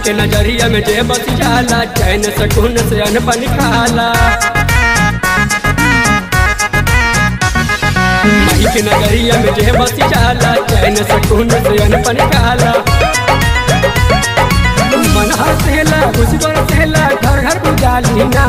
के नजरिया में जे बस जाला चैन सकून से अनपन खाला माई के नगरिया में जे बस जाला चैन सकून से अनपन खाला मन हसेला खुशी बरसेला घर घर बुझाली ना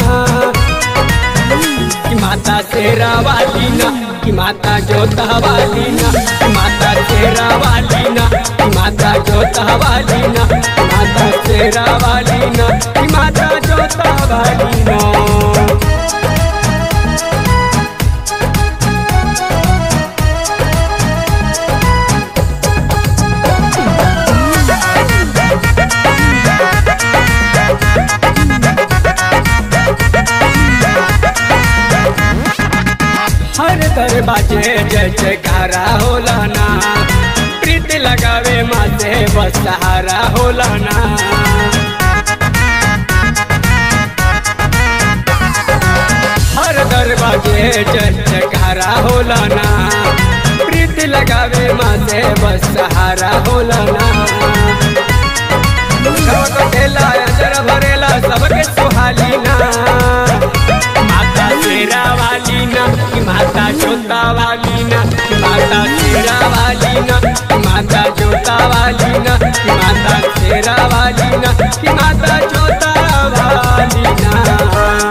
कि माता तेरा वाली ना कि माता जोता वाली ना कि माता तेरा वाली ना कि माता जोता वाली ना कि माता तेरा वाली ना कि माता जोता वाली ना हर दरवाजे जय जयकारा होला ना प्रीत लगावे माते बस सहारा होला ना हर दरवाजे जय जयकारा होला ना प्रीत लगावे माते बस सहारा होला ना सब कटेला अजर भरेला सबके सुहाली ना माता तेरा वाली ना कि माता जोता वाली ना कि माता तेरा वाली ना कि माता जोता वाली ना कि माता तेरा वाली ना कि माता जोता वाली ना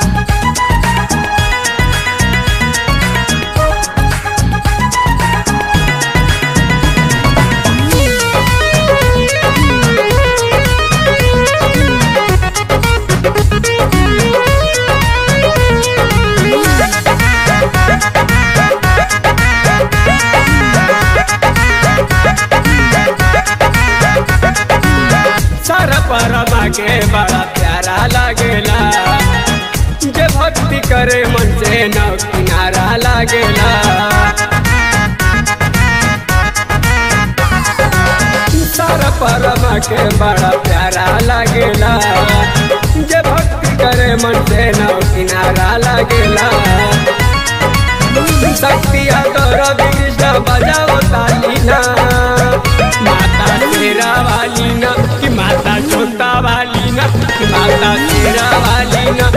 सारा परमा के बड़ा प्यारा लागेला जे भक्ति करे मन से न किनारा लागेला सारा परमा के बड़ा प्यारा लागेला जे भक्ति करे मन से न किनारा लागेला शक्ति तोर कृष्ण बजाओ ताली ना माता तेरा वाली ना कि माता छोटा वाली ना कि माता तेरा वाली ना